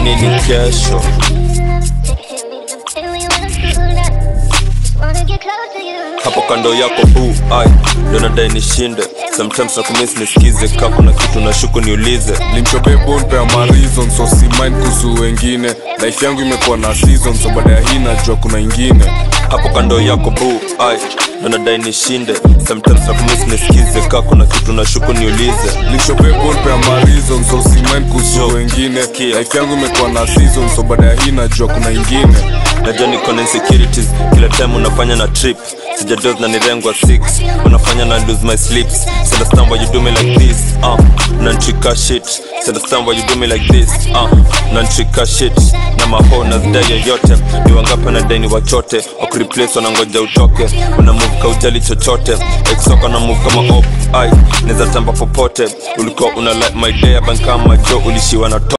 nini kesho hapo kando yako bu ai ndo nadai nishinde sometimes nakumis nisikize ka kuna kitu na shuku niulize limchopebonpea marizon so si mind kuhusu wengine life yangu imekuwa na season so baada ya hii najua kuna ingine hapo kando yako bu ai ndo nadai nishinde sometimes nakumis nisikize ka kuna kitu na shuku niulize limchopebonpea marizon so si mind kuhusu Yo, wengine sikia. life yangu imekuwa na season so baada ya hii najua kuna ingine najua niko na insecurities kila time unafanya na trip sijados na nirengwa 6 unafanya na lose my sleeps So understand why you do me like this uh, nanchika shit So understand why you do me like this uh, nanchika shit na maho na zidai yoyote ni wangapi na dai ni wachote wakureplace wanangoja utoke una move ka ujali chochote exoka na move kama op ai neza tamba popote ulikuwa una like my day abankama jo ulishiwa na to